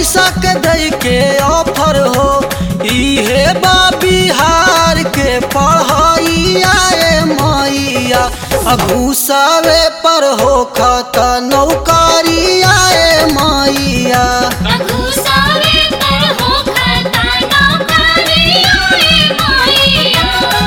पैसा के दे के ऑफर हो इहे बा बिहार के पढ़ाइया ए मैया घुसावे पर हो खाता नौकरिया ए मैया घुसावे पर हो खाता नौकरिया ए मैया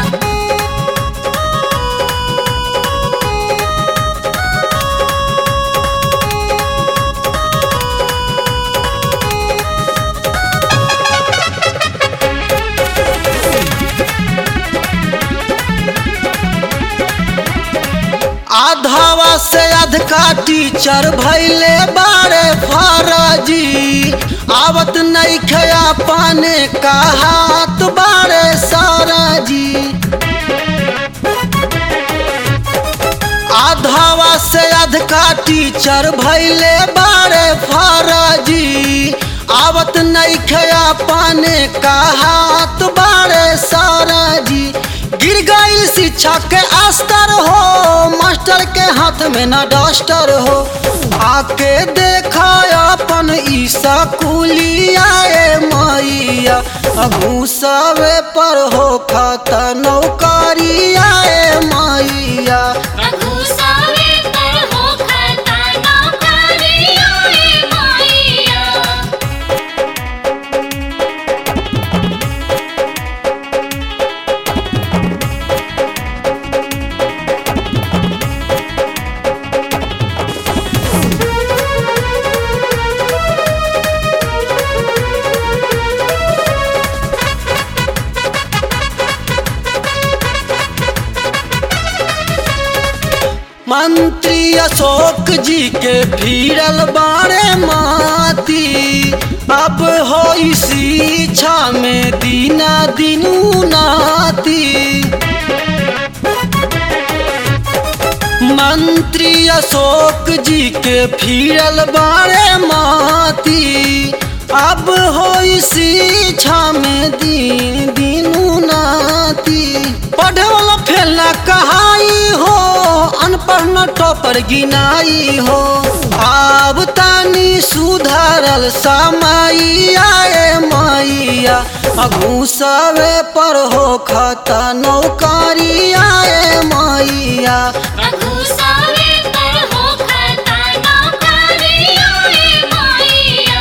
आधावा से अधका टीचर भैले बारे फराजी आवत नहीं खया पाने का हाथ बारे सारा जी आधावा से अधका टीचर भैले बारे फराजी आवत नहीं खया पाने का हाथ बारे सारा जी गिर गई शिक्षा के अस्तर हो मास्टर के हाथ में ना डस्टर हो आके देखा अपन ई स्कूलिया ए मैया घूसवे पर हो खाता नौकरिया ए मैया घुसावे पर हो खाता नौकरिया ए मैया मंत्री अशोक जी के भीड़ल बारे माती अब हो शिक्षा में दीना दिनू नाती मंत्री अशोक जी के भीड़ल बारे माती अब हो शिक्षा में दीन दिनू नाती पढ़े वाला फेल ना कहाई हो अनपढ़ न टॉपर गिनाई हो आब तानी सुधारल समाइया ए मैया घूसवे पर हो खाता नौकरिया ए मैया घुसावे पर हो खाता नौकरिया ए मैया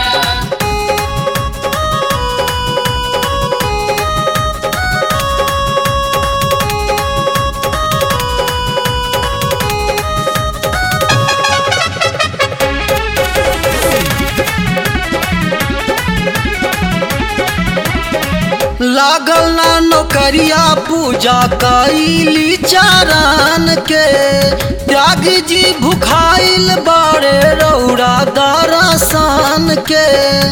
लागल ना नौकरिया पूजा कैली चारण के त्याग जी भुखाइल बारे रौरा दरसान के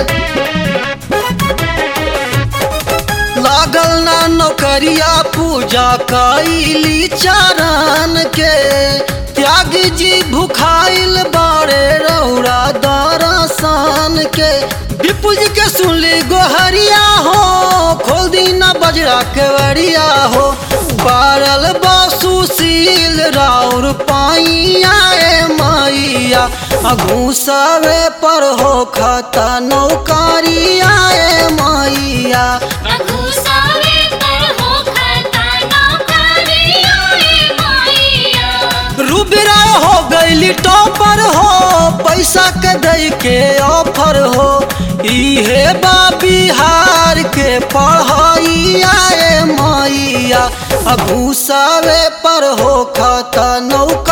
लागल ना नौकरिया पूजा कैली चारण के त्याग जी भुखाइल बारे रौरा दरसान के विपुल जी के सुनली गोहरिया हो खोल दीना बजरा के वरिया हो पारल बासुशील राउर पाइया ए मैया घूसवे पर हो खाता नौकरिया ए मैया घुसावे पर हो खाता नौकरिया ए मैया रूबिरा हो गईली टॉपर हो पैसा के दे के ऑफर हो इहे बा बिहार के पढ़ाइया ए मैया घूसावे पर हो खाता नौका